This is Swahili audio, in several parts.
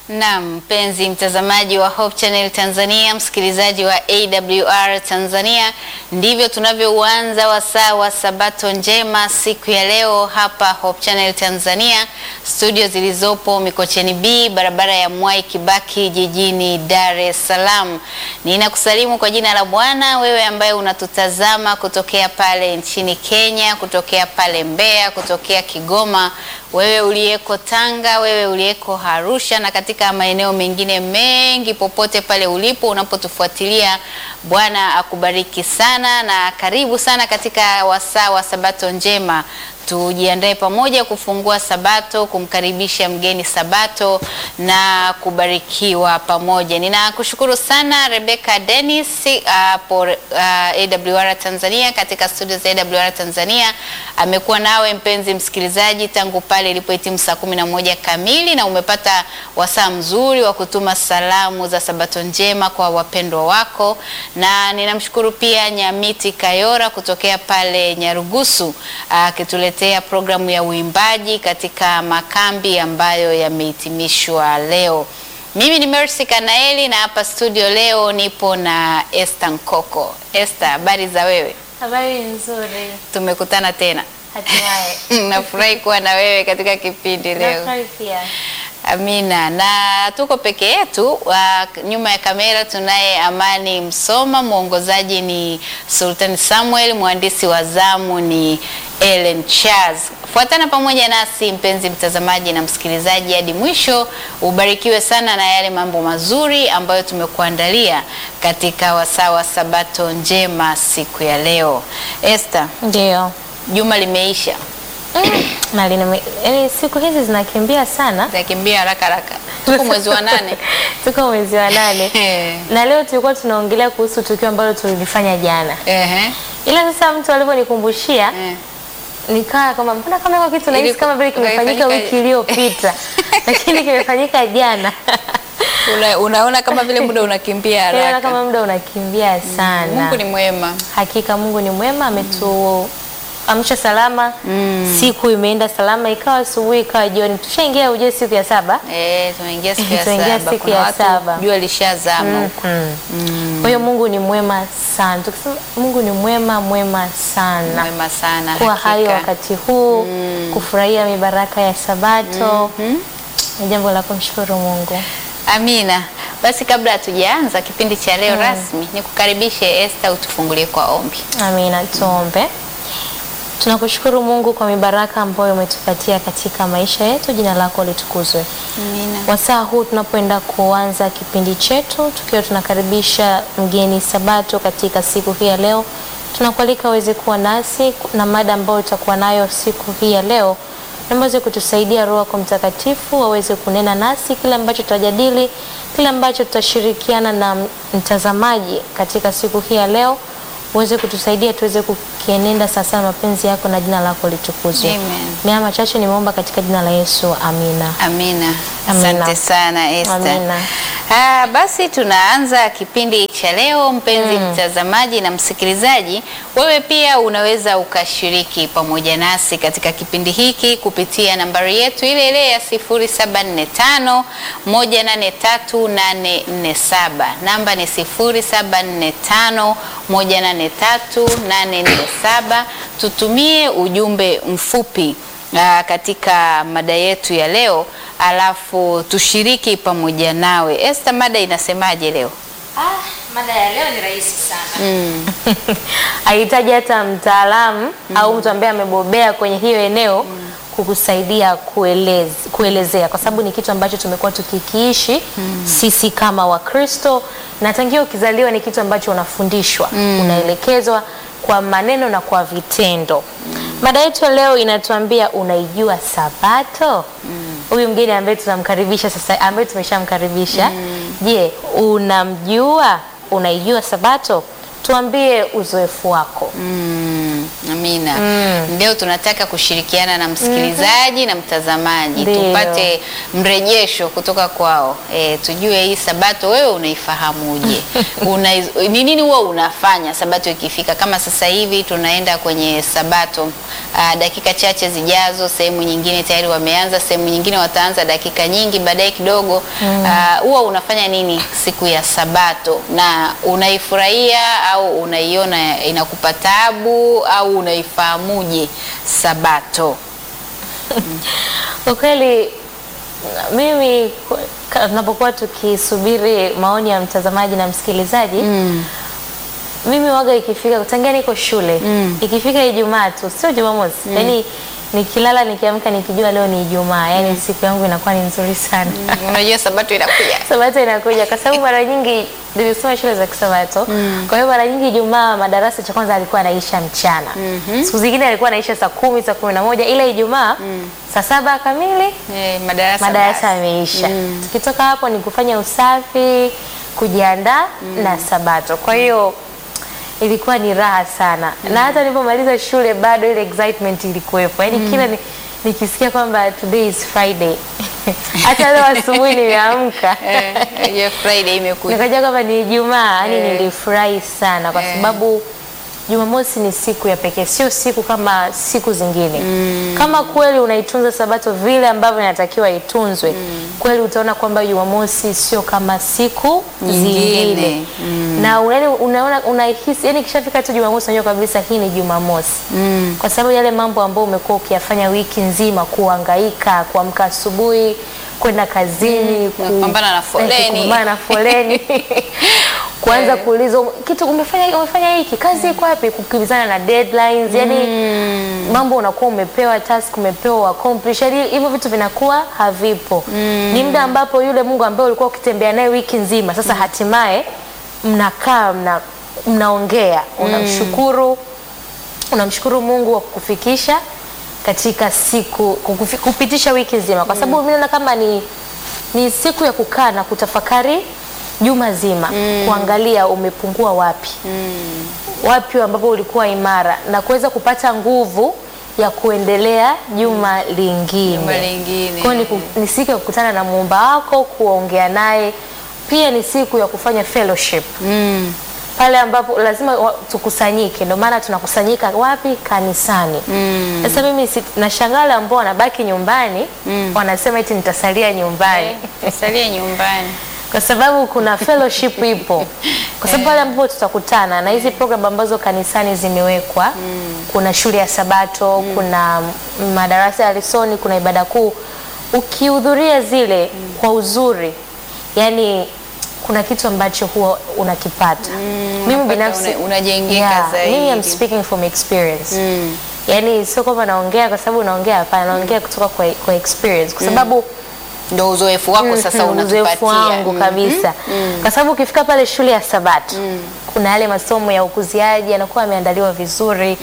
Naam, mpenzi mtazamaji wa Hope Channel Tanzania, msikilizaji wa AWR Tanzania, ndivyo tunavyouanza wasaa wa Sabato njema siku ya leo hapa Hope Channel Tanzania, studio zilizopo Mikocheni B, barabara ya Mwai Kibaki, jijini Dar es Salaam. Ninakusalimu kwa jina la Bwana, wewe ambaye unatutazama kutokea pale nchini Kenya, kutokea pale Mbeya, kutokea Kigoma, wewe uliyeko Tanga, wewe uliyeko Arusha na katika maeneo mengine mengi, popote pale ulipo unapotufuatilia, Bwana akubariki sana na karibu sana katika wasaa wa Sabato njema. Tujiandae pamoja kufungua Sabato, kumkaribisha mgeni Sabato na kubarikiwa pamoja. Ninakushukuru sana Rebecca Dennis hapo uh, uh, AWR Tanzania katika studio za AWR Tanzania. Amekuwa nawe mpenzi msikilizaji tangu pale ilipohitimu saa kumi na moja kamili na umepata wasaa mzuri wa kutuma salamu za Sabato njema kwa wapendwa wako, na ninamshukuru pia Nyamiti Kayora kutokea pale Nyarugusu akituletea uh, programu ya uimbaji katika makambi ambayo yamehitimishwa leo. Mimi ni Mercy Kanaeli na hapa studio leo nipo na Esther Nkoko. Esther, habari za wewe? Habari nzuri. Tumekutana tena. Hatimaye. Nafurahi kuwa na wewe katika kipindi leo. Nafurahi pia. Amina, na tuko peke yetu. Uh, nyuma ya kamera tunaye Amani Msoma, mwongozaji ni Sultan Samuel, mwandishi wa zamu ni Ellen Charles. Fuatana pamoja nasi mpenzi mtazamaji na msikilizaji hadi mwisho, ubarikiwe sana na yale mambo mazuri ambayo tumekuandalia katika wasaa wa Sabato njema siku ya leo. Esther, Ndio. juma limeisha, Na lina yaani siku hizi zinakimbia sana. zakimbia haraka haraka, tuko mwezi wa nane. Tuko mwezi wa nane. Eh. Na leo tulikuwa tunaongelea kuhusu tukio ambalo tulilifanya jana. Ehe. Ila sasa mtu alivyonikumbushia Eh. nikaa kama mbona kama iko kitu nahisi Iliku- kama vile kimefanyika kimefanyika- wiki iliyopita. Lakini kimefanyika jana. Una, unaona kama vile muda unakimbia Naona haraka. kama muda unakimbia sana. Mungu ni mwema. Hakika Mungu ni mwema, ametuamsha salama. Siku imeenda salama, ikawa asubuhi, ikawa jioni. Tushaingia ujue siku ya saba. Eh, tunaingia siku ya Tunaingia saba. siku Kuna ya watu saba. jua lishazama huko. Kwa hiyo Mungu ni mwema sana. Tukisema Mungu ni mwema, mwema sana. Mwema sana Kuwa hai hakika. wakati huu, kufurahia mibaraka ya Sabato ni jambo la kumshukuru Mungu. Amina. Basi kabla hatujaanza kipindi cha leo rasmi, nikukaribishe Esther utufungulie kwa ombi. Amina, tuombe. Tunakushukuru Mungu kwa mibaraka ambayo umetupatia katika maisha yetu. Jina lako litukuzwe. Amina. Wasaa huu tunapoenda kuanza kipindi chetu, tukiwa tunakaribisha mgeni Sabato katika siku hii ya leo, tunakualika uweze kuwa nasi na mada ambayo utakuwa nayo siku hii ya leo, na uweze kutusaidia Roho yako Mtakatifu aweze kunena nasi kile ambacho tutajadili, kile ambacho tutashirikiana na mtazamaji katika siku hii ya leo, uweze kutusaidia tuweze kukienenda sasa na mapenzi yako, na jina lako litukuzwe. Amen. Mea machache nimeomba katika jina la Yesu, amina. Amina. Amina. Asante sana Esther. Amina. Ah, basi tunaanza kipindi cha leo mpenzi mtazamaji na msikilizaji, wewe pia unaweza ukashiriki pamoja nasi katika kipindi hiki kupitia nambari yetu ile ile ya 0745 183847. Namba ni 0745 183847. Tutumie ujumbe mfupi ah, katika mada yetu ya leo alafu tushiriki pamoja nawe. Esther, mada inasemaje leo? Ah, mada ya leo ni rahisi sana. hahitaji hata mtaalamu au mtu ambaye amebobea kwenye hiyo eneo kukusaidia kueleze, kuelezea kwa sababu ni kitu ambacho tumekuwa tukikiishi sisi kama Wakristo, na tangia ukizaliwa ni kitu ambacho unafundishwa, unaelekezwa kwa maneno na kwa vitendo. Mada yetu ya leo inatuambia unaijua Sabato? Huyu mgeni ambaye tunamkaribisha sasa, ambaye tumeshamkaribisha, je, unamjua? Unaijua Sabato? Tuambie uzoefu wako. Amina. Leo tunataka kushirikiana na msikilizaji na mtazamaji Ndio. tupate mrejesho kutoka kwao. E, tujue hii sabato wewe unaifahamuje? Una, ni nini huwa unafanya sabato ikifika? Kama sasa hivi tunaenda kwenye sabato aa, dakika chache zijazo, sehemu nyingine tayari wameanza, sehemu nyingine wataanza dakika nyingi baadaye kidogo. Aa, huwa unafanya nini siku ya sabato na unaifurahia au unaiona inakupa taabu au unaifahamuje sabato? Kwa kweli mimi ku- ka- tunapokuwa tukisubiri maoni ya mtazamaji na msikilizaji mimi waga ikifika tangia niko shule ikifika Ijumaa tu sio Jumamosi yani nikilala nikiamka nikijua leo ni Ijumaa yani siku yangu inakuwa ni nzuri sana Unajua sabato inakuja. Sabato inakuja kwa sababu mara nyingi nimesoma shule za Kisabato. Kwa hiyo mara nyingi Ijumaa madarasa cha kwanza alikuwa anaisha mchana. Siku zingine alikuwa anaisha saa kumi, saa kumi na moja ila Ijumaa saa saba kamili Eh, madarasa madarasa basi. yameisha. Tukitoka hapo ni kufanya usafi, kujiandaa na Sabato. Kwa hiyo ilikuwa ni raha sana na hata nilipomaliza shule bado ile excitement ilikuwepo, yaani kila ni, nikisikia kwamba today is Friday hata leo asubuhi nimeamka Eh, hiyo Friday imekuja. nikajua kwamba ni Ijumaa, yani Eh. nilifurahi sana kwa Eh. sababu Jumamosi ni siku ya pekee, sio siku kama siku zingine. Kama kweli unaitunza Sabato vile ambavyo inatakiwa itunzwe, kweli utaona kwamba Jumamosi sio kama siku Nyingine. zingine na una- unaona unahisi, yani kishafika tu Jumamosi unajua kabisa hii ni Jumamosi kwa sababu yale mambo ambayo umekuwa ukiyafanya wiki nzima, kuhangaika, kuamka asubuhi kwenda kazini, ku- kupambana na foleni. eh, kupambana na foleni kuanza kuulizwa kitu umefanya umefanya hiki kazi iko wapi, kukimbizana na deadlines, yani mambo unakuwa umepewa task umepewa accomplish, yani hivyo vitu vinakuwa havipo. Ni muda ambapo yule Mungu ambaye ulikuwa ukitembea naye wiki nzima, sasa hatimaye mnakaa mna, mnaongea unamshukuru unamshukuru Mungu kwa kukufikisha katika siku kukufi, kupitisha wiki nzima, kwa sababu mimi naona kama ni, ni siku ya kukaa na kutafakari juma zima, kuangalia umepungua wapi wapi ambapo ulikuwa imara na kuweza kupata nguvu ya kuendelea juma lingine. Juma lingine. Kwa hiyo ni, ku- ni siku ya kukutana na muumba wako, kuongea naye, pia ni siku ya kufanya fellowship Mm. pale ambapo lazima wa- tukusanyike. Ndio maana tunakusanyika wapi? Kanisani. Sasa mimi si, nashangaa wale ambao wanabaki nyumbani wanasema eti nitasalia nyumbani Eh, Salie nyumbani. kwa sababu kuna fellowship ipo, kwa sababu pale ambapo tutakutana na hizi program ambazo kanisani zimewekwa, kuna shule ya Sabato, kuna madarasa ya lesoni, kuna ibada kuu. Ukihudhuria zile kwa uzuri, yani kuna kitu ambacho huwa unakipata. Mimi unapata binafsi una- unajengeka yeah, zaidi. mimi I'm speaking from experience Mm. yani sio kwamba naongea kwa sababu naongea, hapana, naongea kutoka kwa, kwa experience kwa sababu Ndio uzoefu wako sasa Mhm, uzoefu unatupatia. wangu Mm. kabisa kwa sababu ukifika pale shule ya Sabato kuna yale masomo ya ukuziaji yanakuwa yameandaliwa vizuri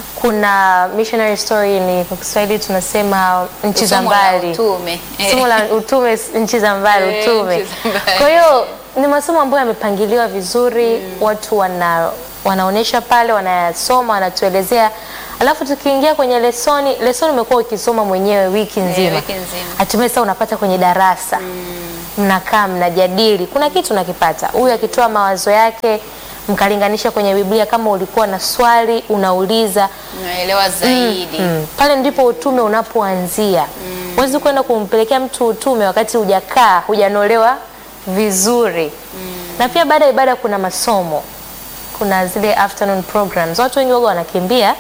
kuna missionary story ni kwa Kiswahili tunasema nchi za Somo la mbali utume. Eh. somo la utume s- nchi za mbali Eh, utume nchi za mbali. kwa hiyo ni masomo ambayo yamepangiliwa vizuri watu wana wanaonyesha pale wanayasoma wanatuelezea alafu tukiingia kwenye lesoni lesoni umekuwa ukisoma mwenyewe wiki nzima wiki nzima. hatimaye sasa unapata kwenye darasa mnakaa mnajadili kuna kitu unakipata huyu akitoa mawazo yake mkalinganisha kwenye Biblia kama ulikuwa na swali unauliza Unaelewa zaidi. Mm. Pale ndipo utume unapoanzia. Huwezi kwenda kumpelekea mtu utume wakati hujakaa, hujanolewa vizuri. Na pia baada ya ibada kuna masomo. Kuna zile afternoon programs. Watu wengi waga wanakimbia.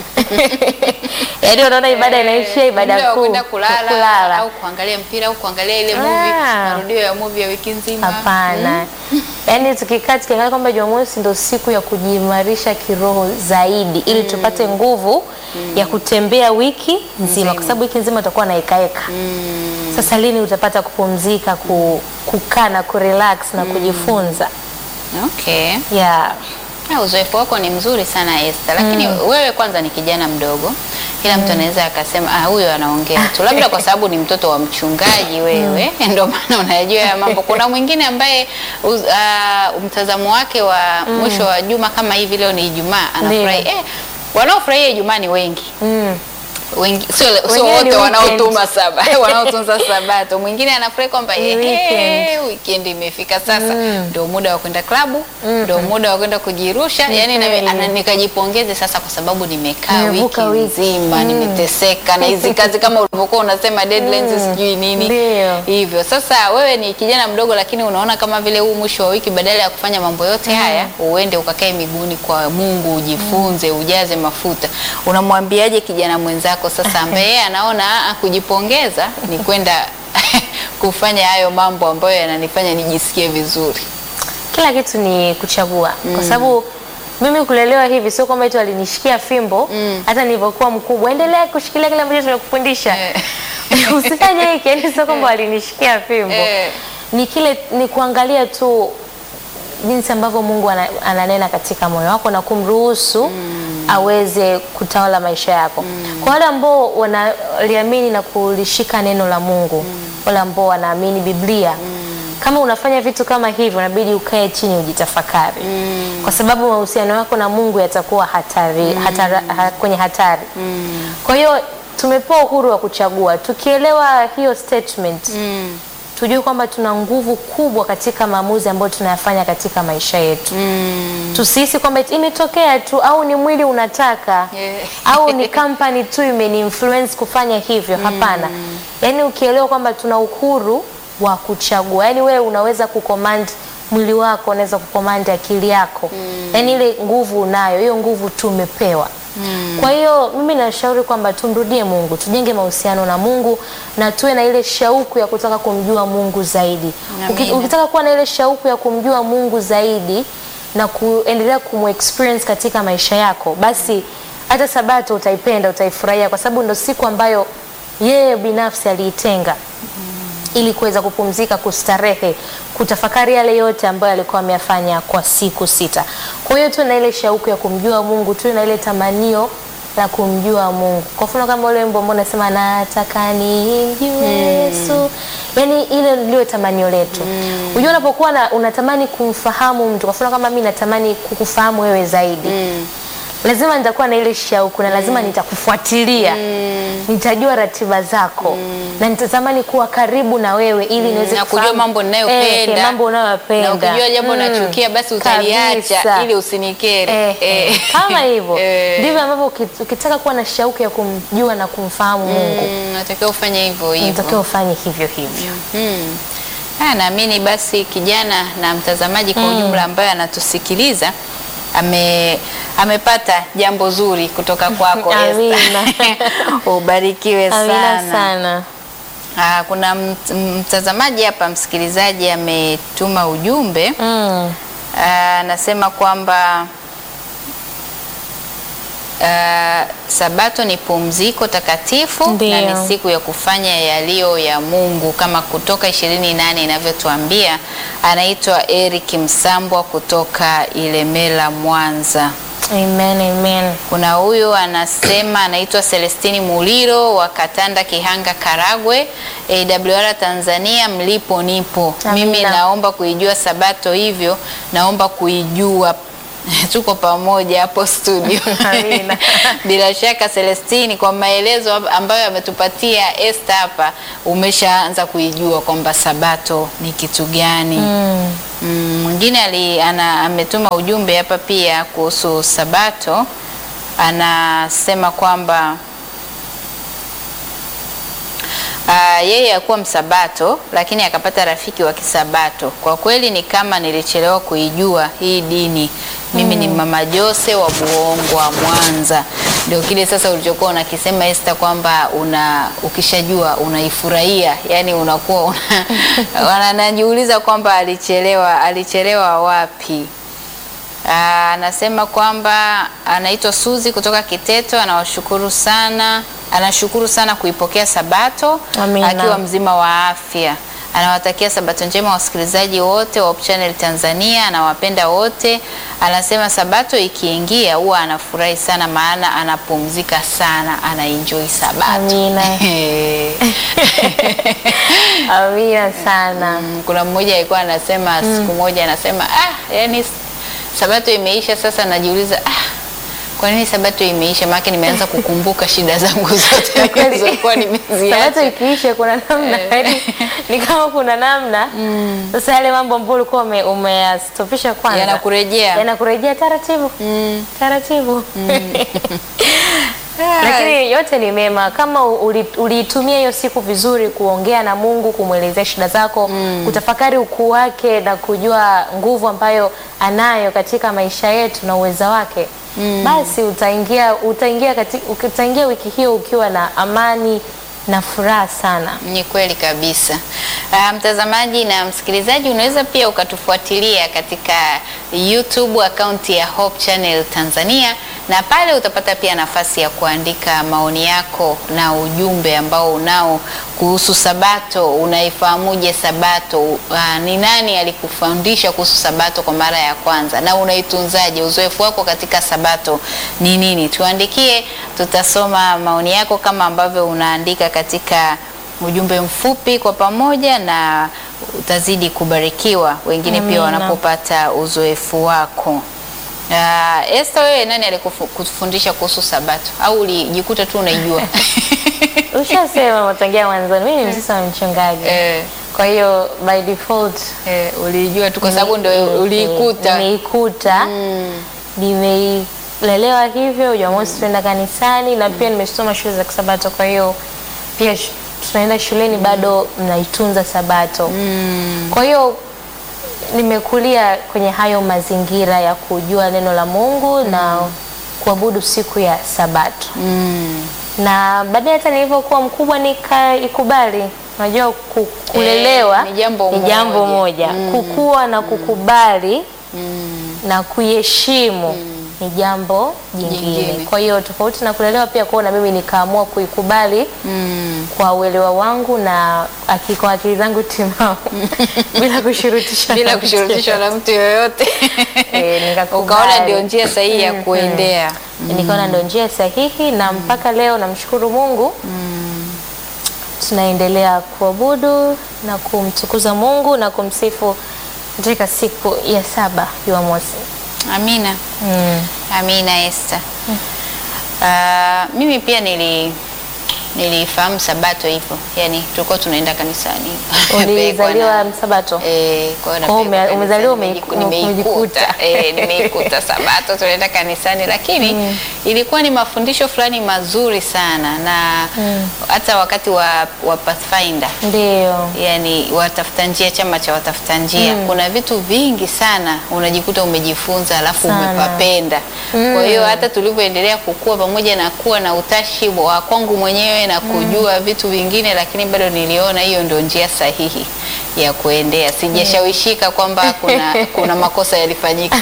Yaani unaona ibada inaishia ibada Muda wa kuu. kwenda kulala, kulala. au kuangalia mpira au kuangalia ile movie, Ah. marudio ya movie ya wiki nzima. Hapana. Yaani tukikaa tukiangalia kwamba Jumamosi ndio siku ya kujiimarisha kiroho zaidi ili tupate nguvu ya kutembea wiki nzima, kwa sababu wiki nzima utakuwa na ekaeka. Sasa lini utapata kupumzika, ku, kukaa na kurelax na kujifunza? Okay. Yeah. Ah, uzoefu wako ni mzuri sana Esther, lakini wewe kwanza ni kijana mdogo. Kila mtu anaweza akasema ah, huyo anaongea tu, labda kwa sababu ni mtoto wa mchungaji wewe, ndio maana unayajua ya mambo. Kuna mwingine ambaye uz, ah, mtazamo wake wa mwisho wa juma kama hivi, leo ni Ijumaa, anafurahi Ndio. eh, wanaofurahia Ijumaa ni wengi Mm. wengi sio sio Wengine ni wote weekend. wanaotuma saba wanaotunza sabato. Mwingine anafurahi kwamba Ni ehe, weekend. weekend imefika sasa, ndio muda wa kwenda klabu, ndio muda wa kwenda kujirusha. Yani na kweli. ana- nikajipongeze sasa, kwa sababu nimekaa wiki Nimevuka wiki. nzima, Mm. nimeteseka na hizi kazi kama ulivyokuwa unasema deadlines, sijui nini Ndio. hivyo. Sasa wewe ni kijana mdogo, lakini unaona kama vile huu mwisho wa wiki, badala ya kufanya mambo yote haya, uende ukakae miguuni kwa Mungu, ujifunze, ujaze mafuta. Unamwambiaje kijana mwenzako sasa ambaye yeye anaona "Ah, kujipongeza ni kwenda kufanya hayo mambo ambayo yananifanya nijisikie vizuri? Kila kitu ni kuchagua kwa sababu mimi kulelewa hivi sio kwamba eti walinishikia fimbo hata nilivyokuwa mkubwa, endelea kushikilia kile ambacho tumekufundisha Eh. usifanye hiki, yani sio kwamba walinishikia fimbo Eh. ni kile ni kuangalia tu jinsi ambavyo Mungu ana, ananena katika moyo wako na kumruhusu aweze kutawala maisha yako. Kwa wale ambao wanaliamini na kulishika neno la Mungu, wale ambao wanaamini Biblia, kama unafanya vitu kama hivyo, inabidi ukae chini ujitafakari, kwa sababu mahusiano yako na Mungu yatakuwa hatari, hatara, ha, kwenye hatari. Kwa hiyo tumepewa uhuru wa kuchagua, tukielewa hiyo statement tujue kwamba tuna nguvu kubwa katika maamuzi ambayo tunayafanya katika maisha yetu. Tusihisi kwamba eti imetokea tu au ni mwili unataka Yeah. au ni company tu imeni influence kufanya hivyo. Hapana, yaani ukielewa kwamba tuna uhuru wa kuchagua, yaani wewe unaweza kucommand mwili wako, unaweza kucommand akili yako, yaani ile nguvu unayo, hiyo nguvu tumepewa. Kwa hiyo mimi nashauri kwamba tumrudie Mungu, tujenge mahusiano na Mungu na tuwe na ile shauku ya kutaka kumjua Mungu zaidi. Uki, Amina. ukitaka kuwa na ile shauku ya kumjua Mungu zaidi na kuendelea kumexperience katika maisha yako, basi hata Sabato utaipenda, utaifurahia kwa sababu ndo siku ambayo yeye binafsi aliitenga ili kuweza kupumzika, kustarehe, kutafakari yale yote ambayo alikuwa ameyafanya kwa siku sita. Kwa hiyo tuwe na ile shauku ya kumjua Mungu, tuwe na ile tamanio la kumjua Mungu. Kwa mfano kama ule wimbo ambao unasema nataka nimjue Yesu, yaani ile ndio tamanio letu. Unajua, unapokuwa na unatamani kumfahamu mtu, kwa mfano kama mimi natamani kukufahamu wewe zaidi lazima nitakuwa na ile shauku na lazima nitakufuatilia, nitajua ratiba zako na nitatamani kuwa karibu na wewe ili niweze na kujua kufahamu- mambo ninayopenda eh, mambo unayoyapenda na ukijua jambo Mm, unachukia basi utaliacha kabisa. ili usinikere. Eh, eh, kama hivyo Eh. ndivyo ambavyo uki- ukitaka kuwa na shauku ya kumjua na kumfahamu Mungu Mm, natakiwa ufanye hivyo hivyo. unatakiwa ufanye hivyo hivyo. Hmm. Ah, naamini basi kijana na mtazamaji kwa ujumla ambaye anatusikiliza ame amepata jambo zuri kutoka kwako Esther. Amina. Ubarikiwe Amina sana. sana. Ah, kuna mt- mtazamaji hapa msikilizaji ametuma ujumbe Mm. Ah, anasema kwamba ah, Sabato ni pumziko takatifu Ndio. na ni siku ya kufanya yaliyo ya Mungu kama Kutoka ishirini nane inavyotuambia. Anaitwa Eric Msambwa kutoka Ilemela, Mwanza. Amen, amen. Kuna huyu anasema anaitwa Celestini Muliro wa Katanda, Kihanga, Karagwe, AWR Tanzania. Mlipo nipo Amina. mimi, naomba kuijua Sabato, hivyo naomba kuijua tuko pamoja hapo studio. Amina. Bila shaka Celestini, kwa maelezo ambayo ametupatia Esther hapa, umeshaanza kuijua kwamba Sabato ni kitu gani. Mm. Mm, mwingine ali ana ametuma ujumbe hapa pia kuhusu Sabato, anasema kwamba ah, yeye hakuwa msabato lakini akapata rafiki wa kisabato. Kwa kweli ni kama nilichelewa kuijua hii dini. Mimi ni Mama Jose wa Buongwa, Mwanza. Ndio kile sasa ulichokuwa unakisema Esther kwamba una ukishajua unaifurahia, yani unakuwa una, wanajiuliza kwamba alichelewa alichelewa wapi? Ah, anasema kwamba anaitwa Suzi kutoka Kiteto, anawashukuru sana, anashukuru sana kuipokea Sabato Amina. akiwa mzima wa afya. Anawatakia Sabato njema wasikilizaji wote wa Hope Channel Tanzania, anawapenda wote. Anasema Sabato ikiingia huwa anafurahi sana, maana anapumzika sana, anaenjoy Sabato. Amina. Amina sana. Mm, kuna mmoja alikuwa anasema siku moja anasema ah, yani Sabato imeisha sasa, najiuliza ah, Kwa nini sabato imeisha? Maana nimeanza kukumbuka shida zangu zote Kweli. nilizokuwa Sabato nimeziacha. ikiisha kuna namna yaani ni kama kuna namna sasa yale mambo ambayo ulikuwa ume- umeyastopisha kwanza Yanakurejea. yanakurejea taratibu taratibu lakini yote ni mema kama uli- uliitumia hiyo siku vizuri kuongea na Mungu kumwelezea shida zako kutafakari ukuu wake na kujua nguvu ambayo anayo katika maisha yetu na uweza wake basi utaingia utaingia katika, utaingia wiki hiyo ukiwa na amani na furaha sana Ni kweli kabisa. Ah, mtazamaji na msikilizaji, unaweza pia ukatufuatilia katika YouTube akaunti ya Hope Channel Tanzania, na pale utapata pia nafasi ya kuandika maoni yako na ujumbe ambao unao kuhusu Sabato. Unaifahamuje Sabato? Ah, ni nani alikufundisha kuhusu Sabato kwa mara ya kwanza na unaitunzaje? Uzoefu wako katika Sabato ni nini? Tuandikie, tutasoma maoni yako kama ambavyo unaandika katika ujumbe mfupi kwa pamoja, na utazidi kubarikiwa wengine pia Amina. wanapopata uzoefu wako. Uh, Esther, wewe nani alikufundisha kuhusu Sabato au ulijikuta tu unaijua? ushasema tangia mwanzoni mimi ni mtoto wa mchungaji Eh, kwa hiyo by default eh, ulijua tu kwa sababu ndio Eh, uliikuta. nimeikuta nimeilelewa hivyo Jumamosi tunaenda kanisani na pia nimesoma shule za kisabato kwa hiyo pia sh- tunaenda shuleni bado mnaitunza sabato kwa hiyo nimekulia kwenye hayo mazingira ya kujua neno la Mungu na kuabudu siku ya sabato Mm. na baadaye hata nilivyokuwa mkubwa nikaikubali. Unajua ku- kulelewa ni jambo ni jambo moja. moja, kukua na kukubali na kuiheshimu ni jambo jingine. Jingine. Kwa hiyo tofauti na kulelewa, pia kuona mimi nikaamua kuikubali Mm. kwa uelewa wangu na aki- kwa akili zangu timamu bila kushurutishwa bila na mtu kushurutishwa na mtu yoyote Eh, nikakubali. ukaona ndio njia sahihi ya kuendea. nikaona ndo njia sahihi na mpaka leo namshukuru Mungu tunaendelea kuabudu na kumtukuza Mungu na kumsifu katika siku ya saba Jumamosi. Amina. Mm. Amina Esther. Ah, mimi pia nili nilifahamu Sabato hivyo, yaani tulikuwa tunaenda kanisani. Ulizaliwa Msabato? Eh, kwa hiyo Oh, napelekwa ume- umezaliwa kanisani, umeiku- nimejiku- umejikuta. nimeikuta. Eh, nimeikuta Sabato tunaenda kanisani, lakini ilikuwa ni mafundisho fulani mazuri sana na hata wakati wa, wa Pathfinder Ndio. yani watafuta njia, chama cha watafuta njia, kuna vitu vingi sana unajikuta umejifunza alafu Sana. umepapenda. Kwa hiyo hata tulivyoendelea kukua, pamoja na kuwa na utashi wa kwangu mwenyewe na kujua vitu vingine, lakini bado niliona hiyo ndio njia sahihi ya kuendea. Sijashawishika kwamba kuna, kuna makosa yalifanyika.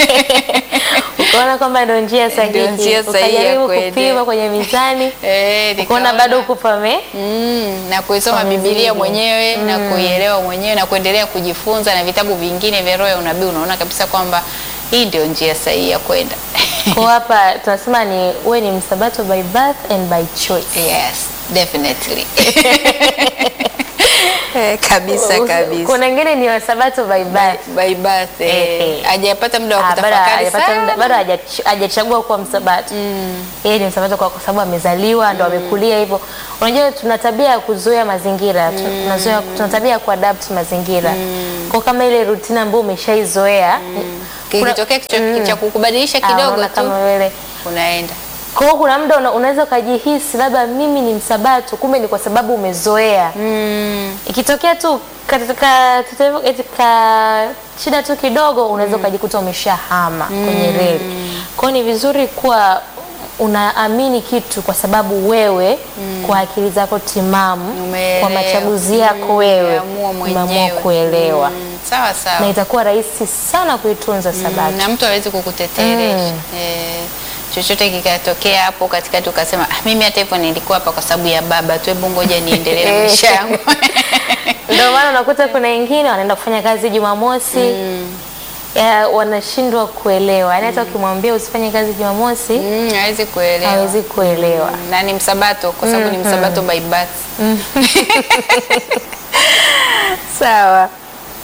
Ukaona kwamba ndo njia sahihi. Ndio njia sahihi ya Ukajaribu kuendea. kupima kwenye mizani. Eh, Ukaona nikaona- bado uko pame. Mm, na kuisoma Pamezidi. Biblia mwenyewe na kuielewa mwenyewe na kuendelea kujifunza na vitabu vingine vya roho ya unabii, unaona kabisa kwamba hii ndio njia sahihi ya kwenda. Kwa hapa tunasema ni wewe ni msabato by birth and by choice. Yes, definitely. Eh, kabisa kabisa. Kuna wengine ni wasabato by birth. By birth, eh, Eh, eh. hajapata muda wa Ah, bado kutafakari hajapata muda- sana. bado haja- hajachagua kuwa msabato yeye ni msabato kwa kwa sababu amezaliwa ndo amekulia hivyo unajua tuna tabia ya kuzoea mazingira tu- tunazoea tuna tabia ya kuadapt mazingira kwa kama ile rutina ambayo umeshaizoea kuna- Kikitokea kicho- cha kukubadilisha Ah, kidogo unaona tu kama vile unaenda. kwa hiyo kuna muda una, unaweza ukajihisi labda mimi ni msabato kumbe ni kwa sababu umezoea ikitokea tu katika katika- katika shida tu kidogo unaweza ukajikuta umeshahama kwenye reli. Kwa hiyo ni vizuri kuwa unaamini kitu kwa sababu wewe kwa akili zako timamu Umeelewa. kwa machaguzi yako wewe Umeamua umeamua mwenyewe. kuelewa Mm, sawa sawa. na itakuwa rahisi sana kuitunza sabato. na mtu hawezi kukuteteresha eh, chochote kikatokea hapo katikati ukasema ah, mimi hata hivyo nilikuwa hapa kwa sababu ya baba tu, hebu ngoja niendelee na maisha yangu. Ndio maana unakuta kuna wengine wanaenda kufanya kazi Jumamosi ya, wanashindwa kuelewa. Yaani hata ukimwambia usifanye kazi Jumamosi Mm, hawezi kuelewa hawezi kuelewa. na ni msabato kwa sababu ni msabato by birth. Sawa.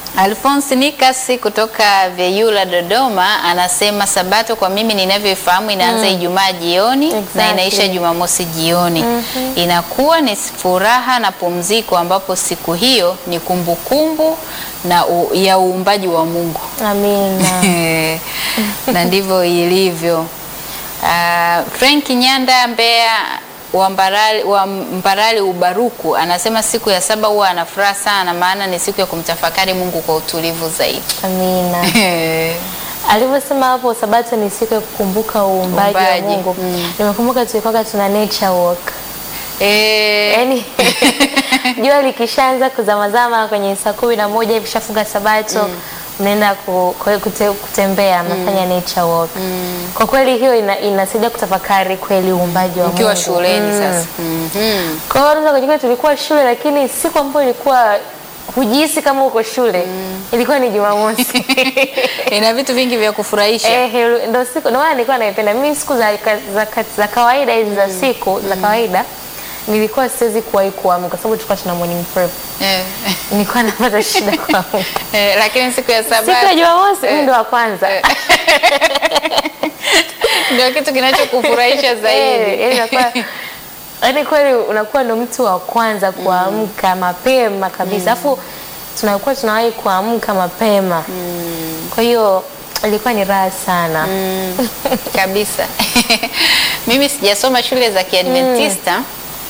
Alphonse Nikasi kutoka Vyeyula Dodoma anasema Sabato kwa mimi ninavyoifahamu inaanza Ijumaa jioni na Exactly. inaisha Jumamosi jioni. Inakuwa ni furaha na pumziko ambapo siku hiyo ni kumbukumbu na u, ya uumbaji wa Mungu. Amina. na ndivyo ilivyo. Uh, Frank Nyanda Mbeya wa Mbarali, wa Mbarali Ubaruku anasema siku ya saba huwa ana furaha sana, maana ni siku ya kumtafakari Mungu kwa utulivu zaidi. Amina. Alivyosema hapo Sabato ni siku ya kukumbuka uumbaji wa Uumbaji, Mungu. mm. Nimekumbuka tulikuwa tuna nature walk. Eh, Yaani jua likishaanza kuzamazama kwenye saa kumi na moja hivi shafunga Sabato mnaenda ku, ku, kute, kutembea mnafanya nature walk. Kwa kweli hiyo ina, inasaidia kutafakari kweli uumbaji wa mkiwa Mungu. shuleni Mm. sasa. Mhm. Kwa hiyo unaweza kujikuta tulikuwa shule lakini siku ambayo ilikuwa hujihisi kama uko shule ilikuwa ni Jumamosi. Ina vitu vingi vya kufurahisha. Eh, helu- ndo siku ndo maana nilikuwa naipenda mimi siku za, za, za, za kawaida hizi za siku za kawaida nilikuwa siwezi kuwahi kuamka kwa sababu tulikuwa tuna morning prep. Eh. Nilikuwa napata shida kuamka. Eh, lakini siku ya saba Siku ya Jumamosi mimi ndo wa kwanza. ndio kitu kinachokufurahisha Eh, zaidi. yaani unakuwa- yaani kweli unakuwa ndo mtu wa kwanza kuamka mapema kabisa. Alafu tunakuwa tunawahi kuamka mapema. Kwa hiyo ilikuwa ni raha sana. kabisa. Mimi sijasoma shule za Kiadventista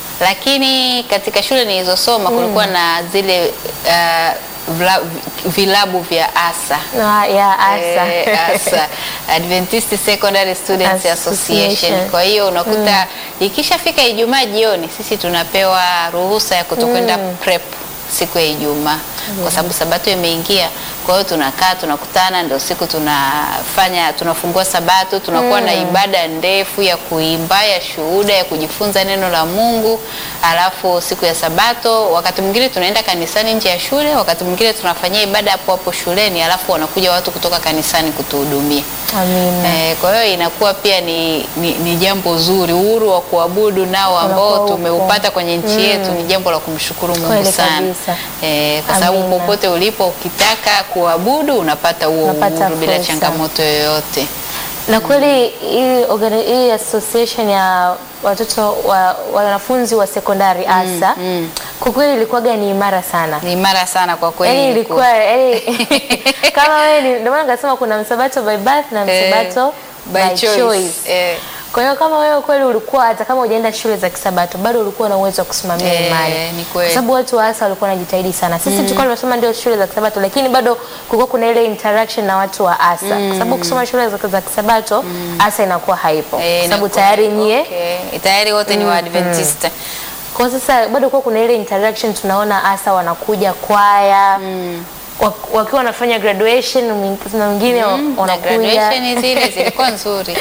lakini katika shule nilizosoma kulikuwa na zile uh, vla- vilabu vya ASA. Ah, ya asa. Eh, ASA Adventist Secondary Students Association. Association. Kwa hiyo unakuta ikishafika Ijumaa jioni sisi tunapewa ruhusa ya kutokwenda prep siku ya Ijumaa kwa sababu sabato imeingia. Kwa hiyo tunakaa tunakutana, ndio siku tunafanya tunafungua sabato, tunakuwa na ibada ndefu ya kuimba, ya shuhuda, ya kujifunza neno la Mungu. Alafu siku ya sabato, wakati mwingine tunaenda kanisani nje ya shule, wakati mwingine tunafanyia ibada hapo hapo shuleni, alafu wanakuja watu kutoka kanisani kutuhudumia. Amina. Eh, kwa hiyo inakuwa pia ni, ni, ni jambo zuri. Uhuru wa kuabudu nao ambao Unakuwa upo. tumeupata kwenye nchi yetu ni jambo la kumshukuru Mungu Kweli sana. kabisa. Eh, kwa sababu Amina. popote ulipo ukitaka kuabudu unapata huo Unapata uhuru bila fursa. changamoto yoyote. Na kweli hii organi- hii association ya watoto wa wanafunzi wa sekondari ASA kwa kweli ilikuwaga ni imara sana. Ni imara sana kwa kweli. Yaani ilikuwa. ilikuwa yaani kama wewe ni ndio maana nikasema kuna msabato by birth na Eh, msabato by by, choice. choice. Eh. Kwa hiyo kama wewe kweli ulikuwa hata kama hujaenda shule za kisabato bado ulikuwa na uwezo wa kusimamia Eh, imani. ni kweli. Kwa sababu watu wa ASA walikuwa wanajitahidi sana. Sisi tulikuwa tunasoma ndio shule za kisabato lakini bado kulikuwa kuna ile interaction na watu wa ASA. Kwa sababu kusoma shule za, za kisabato ASA inakuwa haipo. Eh, Kwa sababu inakuwa- tayari nyie okay. Tayari wote ni Waadventista. kwa sasa bado kuwa kuna ile interaction tunaona asa wanakuja kwaya wak- wakiwa wanafanya graduation mwing- na wengine Na wanakuja graduation zile zilikuwa nzuri.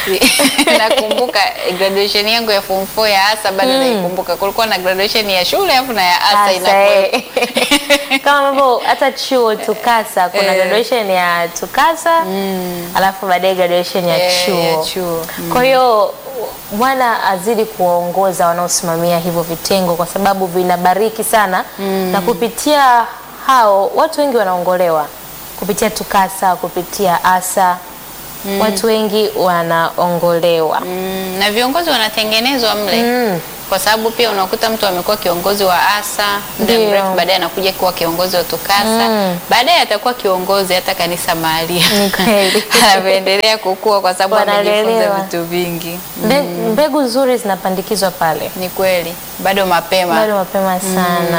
Nakumbuka graduation yangu ya form 4 ya ASA bado naikumbuka. Kulikuwa na graduation ya shule afu na ya ASA Asa, inakuwa. eh. kama ambavyo hata chuo tukasa kuna Eh. graduation ya tukasa alafu baadaye graduation ya Eh, chuo, ya chuo. kwa hiyo Bwana azidi kuwaongoza wanaosimamia hivyo vitengo kwa sababu vinabariki sana na kupitia hao watu wengi wanaongolewa kupitia tukasa kupitia asa watu wengi wanaongolewa Mm, na viongozi wanatengenezwa mle Mm. kwa sababu pia unakuta mtu amekuwa kiongozi wa ASA muda Ndio. mrefu, baadaye anakuja kuwa kiongozi wa TUCASA Mm. baadaye atakuwa kiongozi hata kanisa mahali Ni kweli. anavyoendelea kukua kwa sababu amejifunza Wanalelewa. vitu vingi. Mbe- mbegu nzuri zinapandikizwa pale Ni kweli, bado mapema bado mapema sana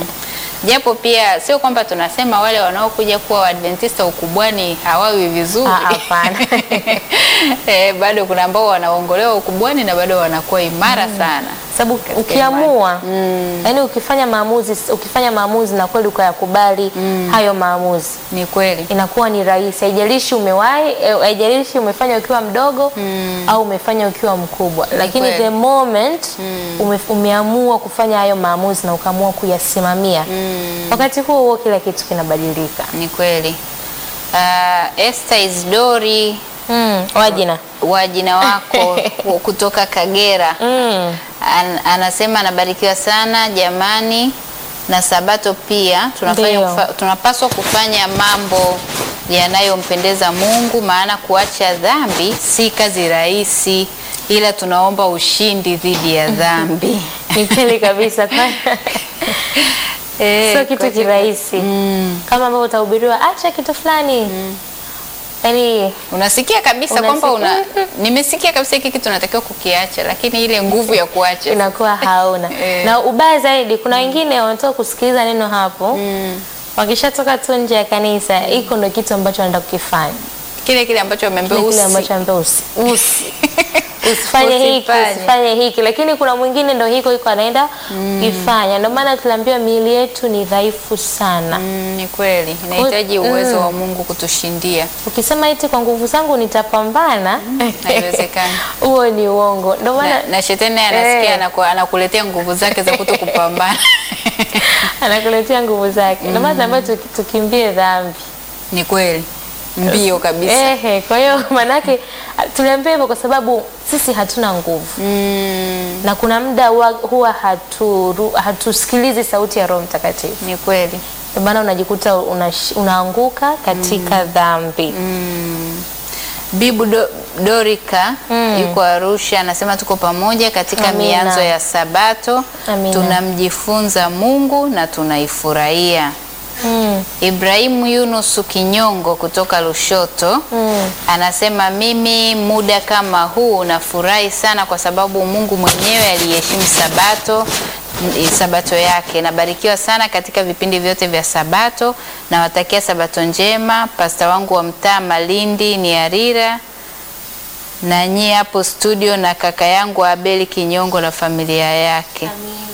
japo pia sio kwamba tunasema wale wanaokuja kuwa Waadventista ukubwani hawawi vizuri. Ah, hapana. eh, bado kuna ambao wanaongolewa ukubwani na bado wanakuwa imara sana. sababu ukiamua yani ukifanya maamuzi ukifanya maamuzi na kweli ukayakubali hayo maamuzi Ni kweli. inakuwa ni rahisi haijalishi umewahi eh, haijalishi umefanya ukiwa mdogo au umefanya ukiwa mkubwa lakini kweli. the moment ume, umeamua kufanya hayo maamuzi na ukaamua kuyasimamia wakati huo huo kila kitu kinabadilika Ni kweli. Uh, Esther Isidori mm, wajina wa jina wako ku- kutoka Kagera mm. An, anasema anabarikiwa sana jamani. na sabato pia tunafanya Ndio. kufa, tunapaswa kufanya mambo yanayompendeza Mungu, maana kuacha dhambi si kazi rahisi, ila tunaomba ushindi dhidi ya dhambi. Ni kweli kabisa. Kwa- Eh, Sio kitu kuacha- kirahisi Mm. kama ambavyo utahubiriwa acha kitu fulani yaani Unasikia kabisa Unasikia- kwamba una, nimesikia kabisa hiki kitu natakiwa kukiacha, lakini ile nguvu ya kuacha inakuwa hauna Eh. na ubaya zaidi kuna wengine wanatoka kusikiliza neno hapo wakishatoka tu nje ya kanisa hiko ndo kitu ambacho wanaenda kukifanya kile kile ambacho wameambiwa Kile kile usi- ambacho ambaye usi, usi. usifanye hiki Usifanye. usifanye hiki lakini kuna mwingine ndo hiko hiko anaenda kifanya ndio maana tunaambiwa miili yetu ni dhaifu sana Mm, ni kweli inahitaji Mm. uwezo wa Mungu kutushindia. ukisema iti kwa nguvu zangu nitapambana haiwezekani. huo ni uongo ndio maana Na, na shetani naye anasikia Eh. anaku, anakuletea nguvu zake za kuto kupambana. anakuletea nguvu zake ndio maana tunaambiwa tuki- tukimbie dhambi Ni kweli mbio kabisa. Ehe, kwa hiyo maanake tuliambia hivyo kwa sababu sisi hatuna nguvu Mm, na kuna muda huwa, huwa hatu, hatusikilizi sauti ya Roho Mtakatifu, ni kweli. ndio maana unajikuta unash- unaanguka katika dhambi. Bibu Do, Dorika yuko Arusha anasema tuko pamoja katika Amina. mianzo ya Sabato. Amina. Tunamjifunza Mungu na tunaifurahia. Mm, Ibrahimu Yunusu Kinyongo kutoka Lushoto mm. anasema mimi muda kama huu nafurahi sana kwa sababu Mungu mwenyewe aliheshimu Sabato m- Sabato yake. Nabarikiwa sana katika vipindi vyote vya Sabato. Nawatakia Sabato njema. Pasta wangu wa mtaa Malindi ni Arira na nyie hapo studio na kaka yangu Abeli Kinyongo na familia yake.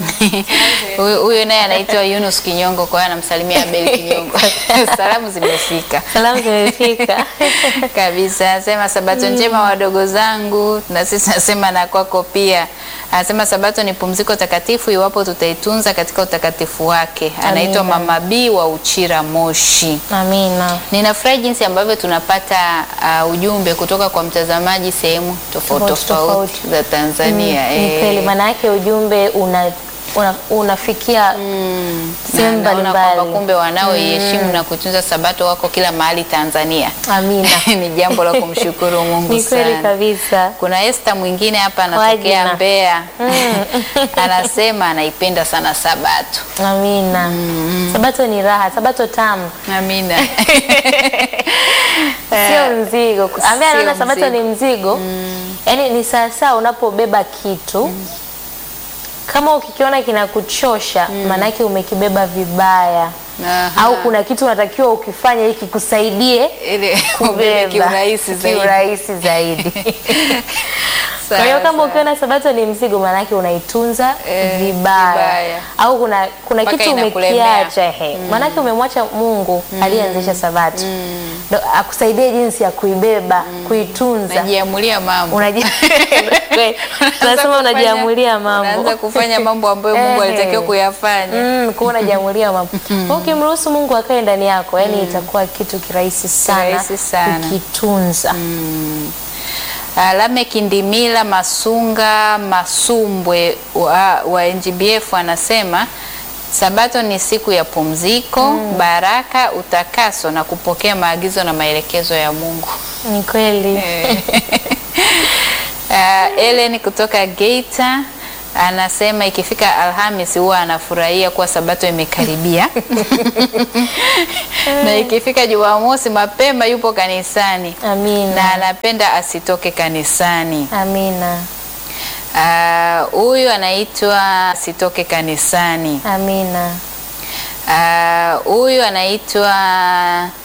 Huyo huyo naye anaitwa Yunus Kinyongo, kwa hiyo anamsalimia Abeli Kinyongo. Salamu zimefika Salamu zimefika. kabisa. Anasema sabato njema wadogo zangu, na sisi nasema na kwako pia. Anasema sabato ni pumziko takatifu iwapo tutaitunza katika utakatifu wake. Anaitwa Amina. Mama B wa Uchira Moshi. Amina. Ninafurahi jinsi ambavyo tunapata uh, ujumbe kutoka kwa mtazamaji sehemu tofauti Tofauti, tofauti tofauti. za Tanzania. Ni eh. kweli, maana yake ujumbe una, una, unafikia sehemu Na naona kwamba mbalimbali. kumbe wanaoiheshimu na kutunza sabato wako kila mahali Tanzania. Amina. ni jambo la kumshukuru Mungu Ni kweli sana. kabisa. Kuna Esther mwingine hapa anatokea Wajina. Mbeya. Anasema anaipenda sana Sabato. Amina. Sabato ni raha, sabato tamu, Amina. sio mzigo. Ambaye sio anaona sabato mzigo. ni mzigo, yaani ni sawasawa unapobeba kitu kama ukikiona kinakuchosha, maanake umekibeba vibaya, Aha. au kuna kitu unatakiwa ukifanya ili kikusaidie Ile ubebe kubeba kiurahisi zaidi. kiurahisi zaidi. Kwa hiyo Sawa, kama sawa. ukiona sabato ni mzigo, maanake unaitunza Eh, vibaya. vibaya. au kuna kuna Mpaka kitu inakulemea. umekiacha he, maanake umemwacha Mungu aliyeanzisha sabato ndo akusaidie jinsi ya kuibeba kuitunza. Najiamulia mambo. Unaji- Kweli, Unaanza tunasema kufanya- unajiamulia mambo Unaanza kufanya mambo ambayo Mungu Eh. alitakiwa kuyafanya. Mm, kuwa unajiamulia mambo. Kwa hiyo ukimruhusu Mungu akae ndani yako, yani itakuwa kitu kirahisi sana, Kirahisi sana. kukitunza. Alame Kindimila Masunga Masumbwe wa, wa NGBF anasema Sabato ni siku ya pumziko, baraka, utakaso na kupokea maagizo na maelekezo ya Mungu. Ni kweli. Uh, Ellen kutoka Geita anasema ikifika Alhamis huwa anafurahia kuwa Sabato imekaribia na ikifika Jumamosi mapema yupo kanisani na Amina. anapenda asitoke kanisani. Amina. Ah, Huyu anaitwa asitoke kanisani. Amina. Ah, Huyu anaitwa